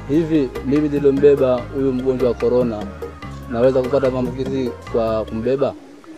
Hivi mimi nilombeba huyu mgonjwa wa korona naweza kupata maambukizi kwa kumbeba?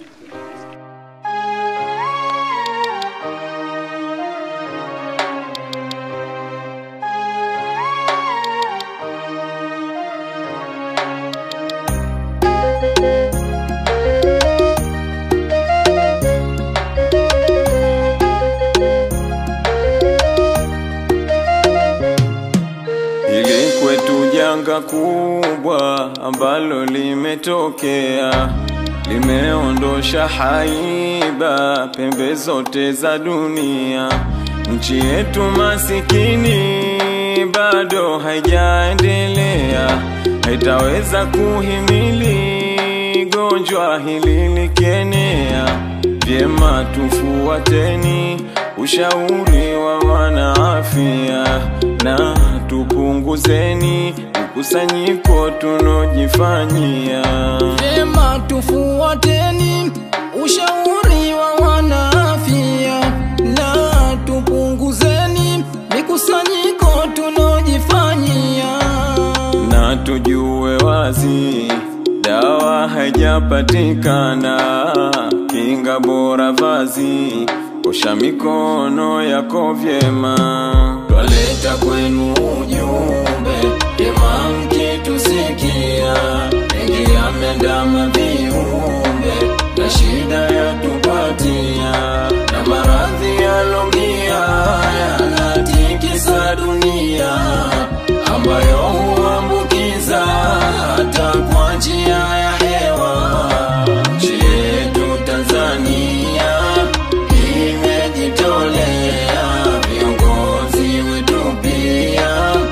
Hili kwetu janga kubwa ambalo limetokea, limeondosha haiba pembe zote za dunia. Nchi yetu masikini bado haijaendelea, haitaweza kuhimili gonjwa hili likienea. Vyema tufuateni ushauri wa wanaafya na tupunguzeni mkusanyiko tunojifanyia. Vyema tufuateni ushauri wa wanaafya na tupunguzeni mikusanyiko tunojifanyia. na tujue wazi dawa haijapatikana, kinga bora vazi, osha mikono yako vyema. Twaleta kwenu ujumbe vyema, mkitusikia mengi yamendama viumbe na shida yatupatia na maradhi yalongia yanatikisa dunia ambayo huambukiza hata kwa njia ya hewa. Nchi yetu Tanzania imejitolea, viongozi wetu pia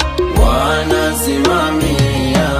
wanasimamia.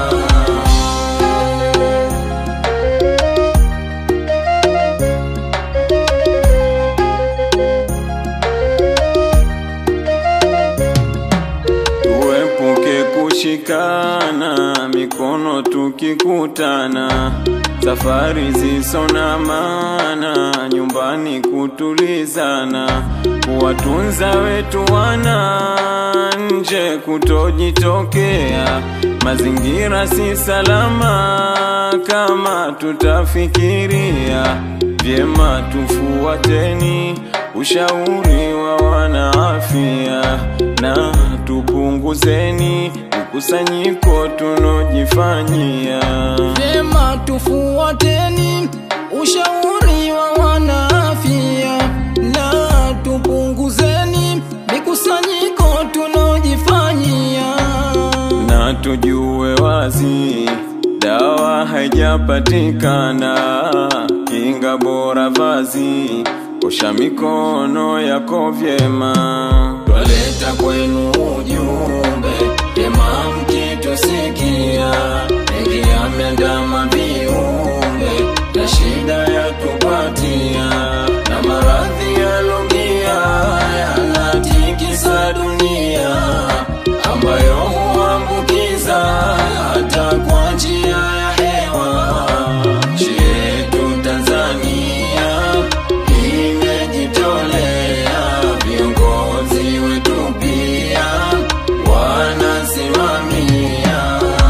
Tuepuke kushikana mikono tukikutana, safari ziso na maana, nyumbani kutulizana, kuwatunza wetu wana nje kutojitokea, mazingira si salama kama tutafikiria vyema, tufuateni ushauri wa wanaafya na tupunguzeni mkusanyiko tunojifanyia. Vyema tufuateni ushauri wa wanaafya na tupunguzeni mikusanyiko tunojifanyia. na tujue wazi dawa haijapatikana, kinga bora vazi, osha mikono yako vyema. Twaleta kwenu ujumbe vyema, mkitusikia mengi yameandama viumbe na shida yatupatia na maradhi yalongia yanatikisa dunia ambayo huambukiza hata kwa njia ya hewa. Nchi yetu Tanzania imejitolea, viongozi wetu pia wanasimamia.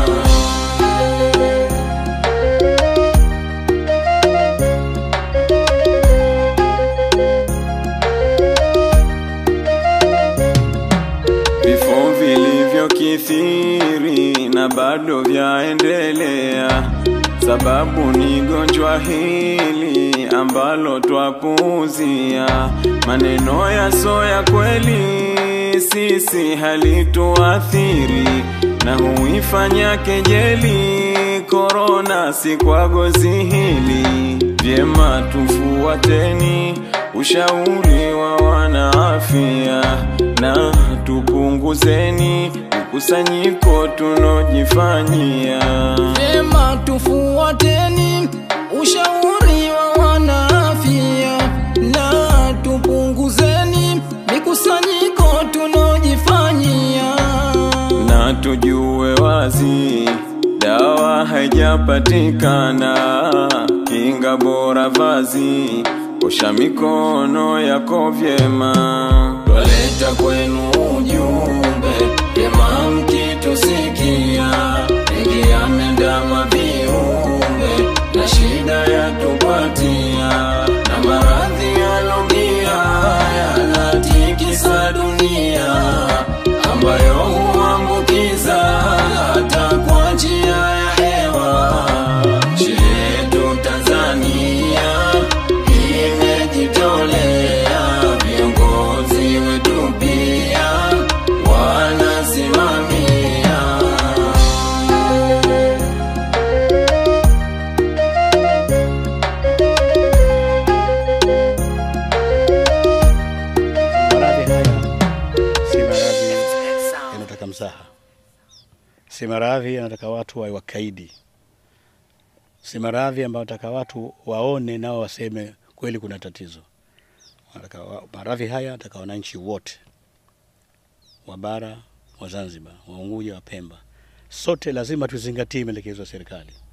vifo vilivyokithiri na bado vyaendelea, sababu ni gonjwa hili ambalo twapuuzia. Maneno yaso ya kweli sisi halituathiri na huifanya kejeli korona si kwa gozi hili. Vyema tufuateni ushauri wa wanaafya na tupunguzeni mkusanyiko tunojifanyia. Vyema tufuateni ushauri wa wanaafya na tupunguzeni mikusanyiko tunojifanyia. na tujue wazi dawa haijapatikana, kinga bora vazi, osha mikono yako vyema. Twaleta kwenu ujumbe vyema, mkitusikia si maradhi anataka watu wawe wakaidi, si maradhi ambayo anataka watu waone nao waseme kweli kuna tatizo. Anataka wa- maradhi haya anataka wananchi wote wa bara, wa Zanzibar, wa Unguja, wa Pemba, sote lazima tuzingatie maelekezo ya serikali.